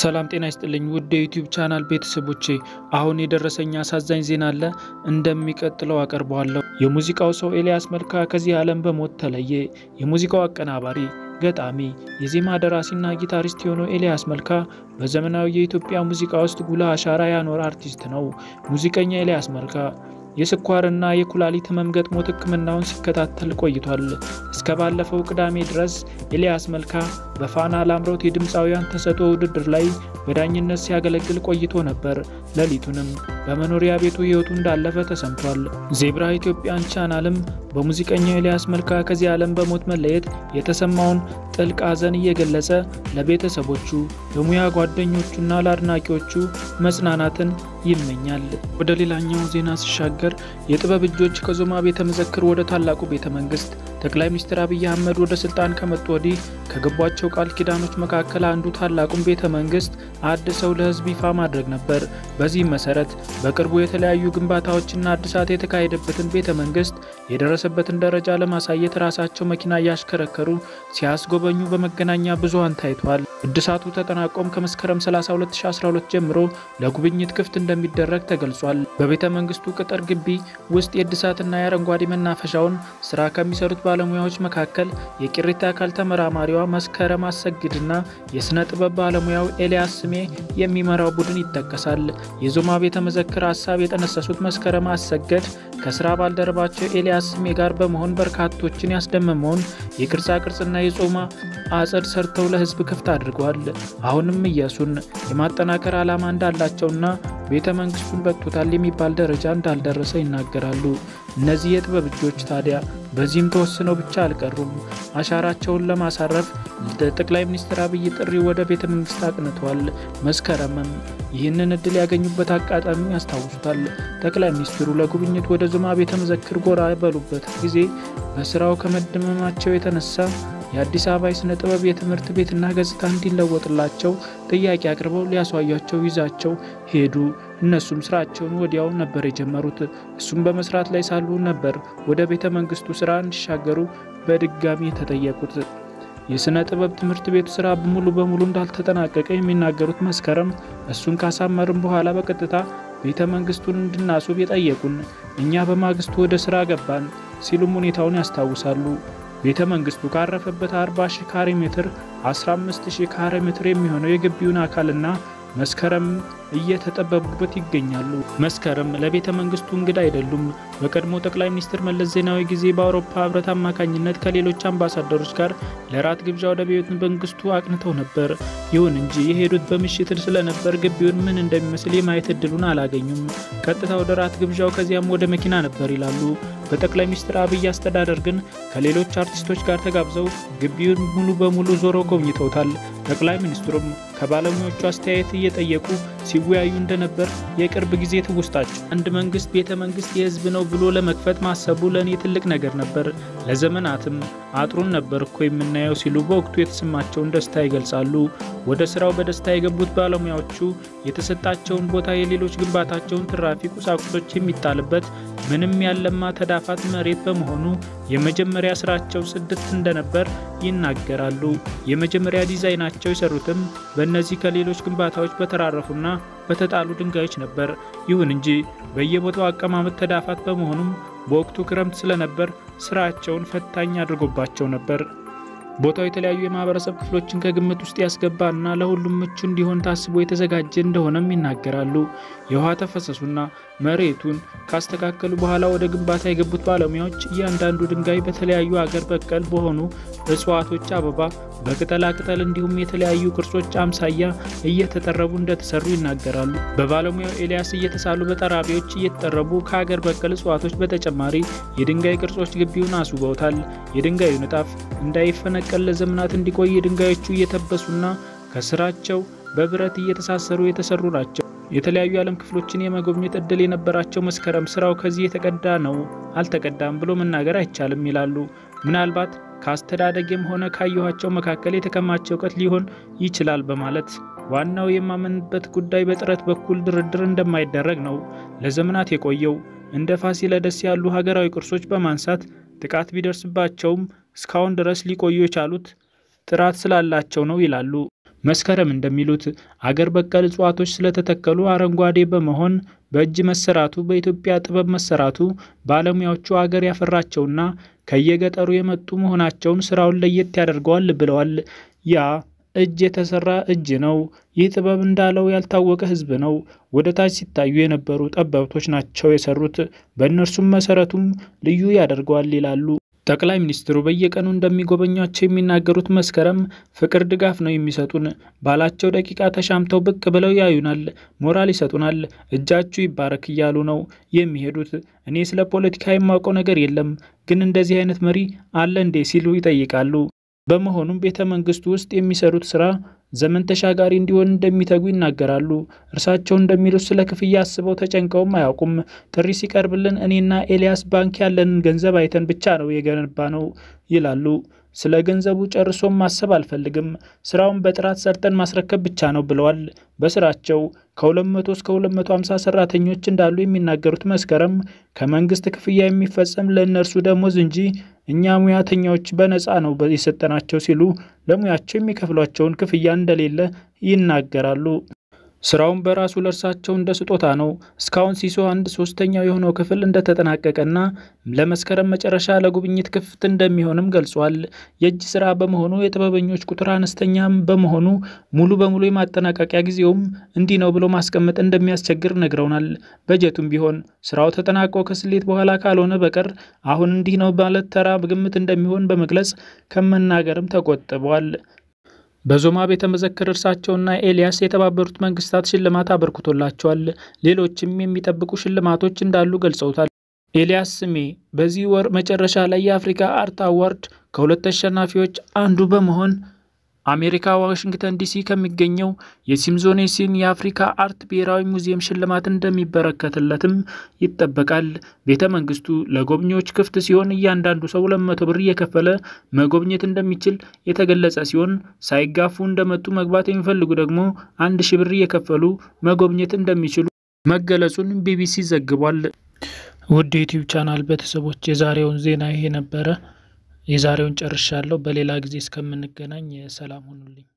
ሰላም ጤና ይስጥልኝ ውድ የዩቲዩብ ቻናል ቤተሰቦቼ፣ አሁን የደረሰኝ አሳዛኝ ዜና አለ፣ እንደሚቀጥለው አቀርበዋለሁ። የሙዚቃው ሰው ኤልያስ መልካ ከዚህ ዓለም በሞት ተለየ። የሙዚቃው አቀናባሪ፣ ገጣሚ፣ የዜማ ደራሲና ጊታሪስት የሆነው ኤልያስ መልካ በዘመናዊ የኢትዮጵያ ሙዚቃ ውስጥ ጉልህ አሻራ ያኖረ አርቲስት ነው። ሙዚቀኛ ኤልያስ መልካ የስኳርና የኩላሊት ህመም ገጥሞት ሕክምናውን ሲከታተል ቆይቷል። እስከ ባለፈው ቅዳሜ ድረስ ኤልያስ መልካ በፋና ላምሮት የድምፃውያን ተሰጥኦ ውድድር ላይ በዳኝነት ሲያገለግል ቆይቶ ነበር። ሌሊቱንም በመኖሪያ ቤቱ ህይወቱ እንዳለፈ ተሰምቷል። ዜብራ ኢትዮጵያን ቻናልም በሙዚቀኛው ኤልያስ መልካ ከዚህ ዓለም በሞት መለየት የተሰማውን ጥልቅ ሐዘን እየገለጸ ለቤተሰቦቹ፣ ለሙያ ጓደኞቹና ለአድናቂዎቹ መጽናናትን ይመኛል። ወደ ሌላኛው ዜና ሲሻገር የጥበብ እጆች ከዞማ ቤተ መዘክር ወደ ታላቁ ቤተ መንግስት ጠቅላይ ሚኒስትር አብይ አህመድ ወደ ስልጣን ከመጡ ወዲህ ከገቧቸው ቃል ኪዳኖች መካከል አንዱ ታላቁን ቤተ መንግስት አድሰው ለህዝብ ይፋ ማድረግ ነበር። በዚህም መሰረት በቅርቡ የተለያዩ ግንባታዎችና አድሳት የተካሄደበትን ቤተ መንግስት የደረሰበትን ደረጃ ለማሳየት ራሳቸው መኪና እያሽከረከሩ ሲያስጎበኙ በመገናኛ ብዙሃን ታይቷል። እድሳቱ ተጠናቆም ከመስከረም 30 2012 ጀምሮ ለጉብኝት ክፍት እንደሚደረግ ተገልጿል። በቤተ መንግስቱ ቅጥር ግቢ ውስጥ የእድሳትና የአረንጓዴ መናፈሻውን ስራ ከሚሰሩት ባለሙያዎች መካከል የቅሪተ አካል ተመራማሪዋ መስከረም አሰግድና የሥነ ጥበብ ባለሙያው ኤልያስ ስሜ የሚመራው ቡድን ይጠቀሳል። የዞማ ቤተ መዘክር ሀሳብ የጠነሰሱት መስከረም አሰገድ ከስራ ባልደረባቸው ኤልያስ ስሜ ጋር በመሆን በርካቶችን ያስደመመውን የቅርጻ ቅርጽና የጾማ አጸድ ሰርተው ለህዝብ ክፍት አድርገዋል። አሁንም እያሱን የማጠናከር ዓላማ እንዳላቸውና ቤተ መንግስቱን በቅቶታል የሚባል ደረጃ እንዳልደረሰ ይናገራሉ። እነዚህ የጥበብ እጆች ታዲያ በዚህም ተወስነው ብቻ አልቀሩም። አሻራቸውን ለማሳረፍ ጠቅላይ ሚኒስትር አብይ ጥሪ ወደ ቤተ መንግስት አቅንተዋል። መስከረምም ይህንን እድል ያገኙበት አጋጣሚ ያስታውሱታል። ጠቅላይ ሚኒስትሩ ለጉብኝት ወደ ዞማ ቤተ መዘክር ጎራ በሉበት ጊዜ በስራው ከመደመማቸው የተነሳ የአዲስ አበባ የሥነ ጥበብ የትምህርት ቤትና ገጽታ እንዲለወጥላቸው ጥያቄ አቅርበው ሊያስዋያቸው ይዛቸው ሄዱ። እነሱም ስራቸውን ወዲያው ነበር የጀመሩት። እሱም በመስራት ላይ ሳሉ ነበር ወደ ቤተ መንግስቱ ስራ እንዲሻገሩ በድጋሚ የተጠየቁት። የሥነ ጥበብ ትምህርት ቤቱ ስራ ሙሉ በሙሉ እንዳልተጠናቀቀ የሚናገሩት መስከረም እሱን ካሳመርም በኋላ በቀጥታ ቤተ መንግስቱን እንድናስውብ የጠየቁን፣ እኛ በማግስቱ ወደ ስራ ገባን ሲሉም ሁኔታውን ያስታውሳሉ። ቤተ መንግስቱ ካረፈበት 40 ሺህ ካሬ ሜትር 15 ሺህ ካሬ ሜትር የሚሆነው የግቢውን አካልና መስከረም እየተጠበቡበት ይገኛሉ። መስከረም ለቤተ መንግስቱ እንግዳ አይደሉም። በቀድሞ ጠቅላይ ሚኒስትር መለስ ዜናዊ ጊዜ በአውሮፓ ህብረት አማካኝነት ከሌሎች አምባሳደሮች ጋር ለራት ግብዣ ወደ ቤተ መንግስቱ አቅንተው ነበር። ይሁን እንጂ የሄዱት በምሽት ስለነበር ግቢውን ምን እንደሚመስል የማየት እድሉን አላገኙም። ቀጥታ ወደ ራት ግብዣው ከዚያም ወደ መኪና ነበር ይላሉ። በጠቅላይ ሚኒስትር አብይ አስተዳደር ግን ከሌሎች አርቲስቶች ጋር ተጋብዘው ግቢውን ሙሉ በሙሉ ዞረው ጎብኝተውታል። ጠቅላይ ሚኒስትሩም ከባለሙያዎቹ አስተያየት እየጠየቁ ሲወያዩ እንደነበር የቅርብ ጊዜ ትውስታቸው። አንድ መንግስት ቤተ መንግስት የህዝብ ነው ብሎ ለመክፈት ማሰቡ ለእኔ ትልቅ ነገር ነበር። ለዘመናትም አጥሩን ነበር እኮ የምናየው ሲሉ በወቅቱ የተሰማቸውን ደስታ ይገልጻሉ። ወደ ስራው በደስታ የገቡት ባለሙያዎቹ የተሰጣቸውን ቦታ የሌሎች ግንባታቸውን ትራፊ ቁሳቁሶች የሚጣልበት ምንም ያለማ ተዳፋት መሬት በመሆኑ የመጀመሪያ ስራቸው ጽድት እንደነበር ይናገራሉ። የመጀመሪያ ዲዛይናቸው የሰሩትም በእነዚህ ከሌሎች ግንባታዎች በተራረፉና በተጣሉ ድንጋዮች ነበር። ይሁን እንጂ በየቦታው አቀማመጥ ተዳፋት በመሆኑም በወቅቱ ክረምት ስለነበር ስራቸውን ፈታኝ አድርጎባቸው ነበር። ቦታው የተለያዩ የማህበረሰብ ክፍሎችን ከግምት ውስጥ ያስገባና ለሁሉም ምቹ እንዲሆን ታስቦ የተዘጋጀ እንደሆነም ይናገራሉ። የውሃ ተፈሰሱና መሬቱን ካስተካከሉ በኋላ ወደ ግንባታ የገቡት ባለሙያዎች እያንዳንዱ ድንጋይ በተለያዩ አገር በቀል በሆኑ እጽዋቶች አበባ፣ በቅጠላ ቅጠል እንዲሁም የተለያዩ ቅርጾች አምሳያ እየተጠረቡ እንደተሰሩ ይናገራሉ። በባለሙያው ኤልያስ እየተሳሉ በጠራቢዎች እየተጠረቡ ከሀገር በቀል እጽዋቶች በተጨማሪ የድንጋይ ቅርጾች ግቢውን አስውበውታል። የድንጋዩ ንጣፍ እንዳይፈነቀል ለዘመናት እንዲቆይ ድንጋዮቹ እየተበሱና ከስራቸው በብረት እየተሳሰሩ የተሰሩ ናቸው። የተለያዩ የዓለም ክፍሎችን የመጎብኘት እድል የነበራቸው መስከረም ስራው ከዚህ የተቀዳ ነው አልተቀዳም ብሎ መናገር አይቻልም ይላሉ። ምናልባት ከአስተዳደጌም ሆነ ካየኋቸው መካከል የተከማቸ እውቀት ሊሆን ይችላል በማለት ዋናው የማመንበት ጉዳይ በጥረት በኩል ድርድር እንደማይደረግ ነው። ለዘመናት የቆየው እንደ ፋሲለደስ ያሉ ሀገራዊ ቅርሶች በማንሳት ጥቃት ቢደርስባቸውም እስካሁን ድረስ ሊቆዩ የቻሉት ጥራት ስላላቸው ነው ይላሉ። መስከረም እንደሚሉት አገር በቀል እጽዋቶች ስለተተከሉ አረንጓዴ በመሆን በእጅ መሰራቱ በኢትዮጵያ ጥበብ መሰራቱ ባለሙያዎቹ አገር ያፈራቸውና ከየገጠሩ የመጡ መሆናቸውን ስራውን ለየት ያደርገዋል ብለዋል። ያ እጅ የተሰራ እጅ ነው። ይህ ጥበብ እንዳለው ያልታወቀ ህዝብ ነው። ወደ ታች ሲታዩ የነበሩ ጠበብቶች ናቸው የሰሩት። በእነርሱም መሰረቱም ልዩ ያደርገዋል ይላሉ። ጠቅላይ ሚኒስትሩ በየቀኑ እንደሚጎበኟቸው የሚናገሩት መስከረም ፍቅር፣ ድጋፍ ነው የሚሰጡን። ባላቸው ደቂቃ ተሻምተው ብቅ ብለው ያዩናል፣ ሞራል ይሰጡናል። እጃችሁ ይባረክ እያሉ ነው የሚሄዱት። እኔ ስለ ፖለቲካ የማውቀው ነገር የለም፣ ግን እንደዚህ አይነት መሪ አለ እንዴ ሲሉ ይጠይቃሉ። በመሆኑም ቤተ መንግስቱ ውስጥ የሚሰሩት ስራ ዘመን ተሻጋሪ እንዲሆን እንደሚተጉ ይናገራሉ። እርሳቸው እንደሚሉት ስለ ክፍያ አስበው ተጨንቀውም አያውቁም። ጥሪ ሲቀርብልን እኔና ኤልያስ ባንክ ያለንን ገንዘብ አይተን ብቻ ነው የገነባ ነው ይላሉ። ስለ ገንዘቡ ጨርሶም ማሰብ አልፈልግም፣ ስራውን በጥራት ሰርተን ማስረከብ ብቻ ነው ብለዋል። በስራቸው ከ200 እስከ 250 ሰራተኞች እንዳሉ የሚናገሩት መስከረም ከመንግስት ክፍያ የሚፈጸም ለእነርሱ ደሞዝ እንጂ እኛ ሙያተኛዎች በነፃ ነው የሰጠናቸው ሲሉ ለሙያቸው የሚከፍሏቸውን ክፍያ እንደሌለ ይናገራሉ። ስራውን በራሱ ለእርሳቸው እንደ ስጦታ ነው። እስካሁን ሲሶ አንድ ሶስተኛው የሆነው ክፍል እንደተጠናቀቀና ለመስከረም መጨረሻ ለጉብኝት ክፍት እንደሚሆንም ገልጿል። የእጅ ስራ በመሆኑ የጥበበኞች ቁጥር አነስተኛም በመሆኑ ሙሉ በሙሉ የማጠናቀቂያ ጊዜውም እንዲህ ነው ብሎ ማስቀመጥ እንደሚያስቸግር ነግረውናል። በጀቱም ቢሆን ስራው ተጠናቆ ከስሌት በኋላ ካልሆነ በቀር አሁን እንዲህ ነው ማለት ተራ ግምት እንደሚሆን በመግለጽ ከመናገርም ተቆጥበዋል። በዞማ ቤተ መዘክር እርሳቸውና ኤልያስ የተባበሩት መንግስታት ሽልማት አበርክቶላቸዋል። ሌሎችም የሚጠብቁ ሽልማቶች እንዳሉ ገልጸውታል። ኤልያስ ስሜ በዚህ ወር መጨረሻ ላይ የአፍሪካ አርት አዋርድ ከሁለት ተሸናፊዎች አንዱ በመሆን አሜሪካ ዋሽንግተን ዲሲ ከሚገኘው የሲምዞኔሲን የአፍሪካ አርት ብሔራዊ ሙዚየም ሽልማት እንደሚበረከትለትም ይጠበቃል። ቤተ መንግስቱ ለጎብኚዎች ክፍት ሲሆን እያንዳንዱ ሰው ሁለት መቶ ብር እየከፈለ መጎብኘት እንደሚችል የተገለጸ ሲሆን ሳይጋፉ እንደመጡ መግባት የሚፈልጉ ደግሞ አንድ ሺ ብር እየከፈሉ መጎብኘት እንደሚችሉ መገለጹን ቢቢሲ ዘግቧል። ውድ ዩቲዩብ ቻናል ቤተሰቦች የዛሬውን ዜና ይሄ ነበረ። የዛሬውን ጨርሻለሁ። በሌላ ጊዜ እስከምንገናኝ ሰላም ሁኑልኝ።